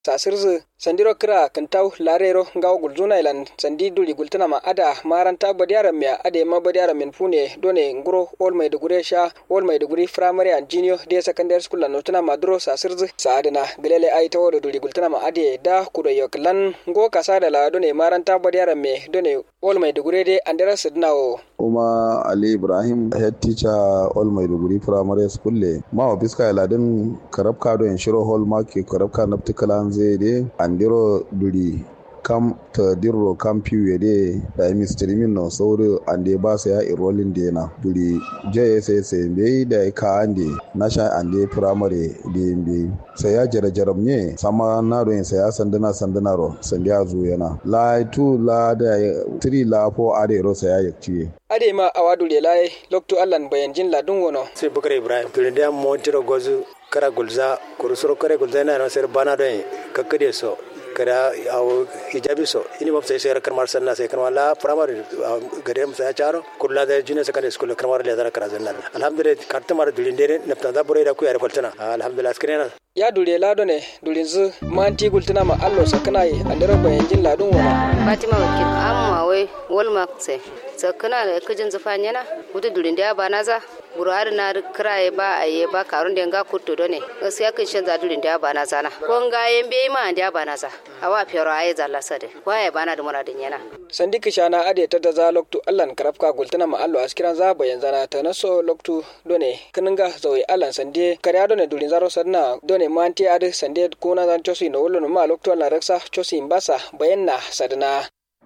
sasirzu sandiro kira kintaw larero ngaw gulzuna ilan sandi duli gultana ma ada maranta badiyaran me ade ma badiyaran min fune done nguro ol mai dugure sha ol mai duguri primary and junior de secondary school lan notuna ma duro sasirzu saadina gelele ai tawo da duli gultana ma ade da kudo yoklan ngo kasa da la done maranta badiyaran me done ol mai dugure de andera sidnawo kuma ali ibrahim head teacher all maiduguri primary school le ma wa biska ladin karabka do en shiro hall market karabka naptikalan zai de andiro duri kam ta dirro kam piwe de da imi streaming no sauro ande ba sa ya enrolling de na duri jss be da ka ande nasha ande primary de be sai ya jara jaram ne sama na do sai ya sandana sandana ro sandiya zu yana la 2 la da 3 la 4 are ro sai ya yakci ade ma awadu lelaye lokto allan bayanjin ladun wono sai bukar ibrahim tulinde mo tiro gozu kara gulza kurusuro kare gulza na no ser bana do kakkade so kada awo hijabi so ini mabsa sai karmar sanna sai karmar la primary gade msa ya charo kulla da junior secondary school karmar le zara kara zanna alhamdulillah karta mara dulinde ne nafta da bore da ku yar kwaltana alhamdulillah skrena ya dure lado ne durinzu manti gultuna ma allo sakana yi andara bayanjin ladun wono fatima wakil amma wai walma sai sakana da kujin zufanya na wuta durin da ba na za buruhari na kiraye ba a yi ba karun da nga kutto do ne gaskiya kan shan za durin da ba na zana ko nga yen be ma da ba na za awa fiyaro ayi zalla sade waye ba na da muradin yana sandi kishana ade ta da za loktu allan karafka gultuna ma allo askiran za bayan zana ta naso loktu done kininga zawi allan sande kariya done durin zaro sanna done manti ade sande kuna zan chosi no wolo ma loktu allan raksa chosi mbasa bayanna sadana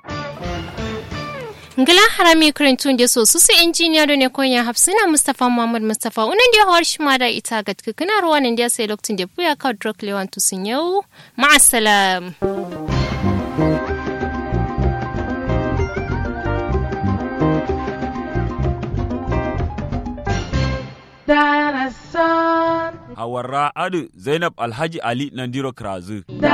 ngila harami kurintun da so su su injiniya da ne konya hafsina mustafa muhammad mustafa unan da hawar shi da ita ga tukuna ruwan da sai lokacin da buya ka drok lewan tusun yau ma'asalam Hawarra Adu Zainab Alhaji Ali Nandiro Krazu.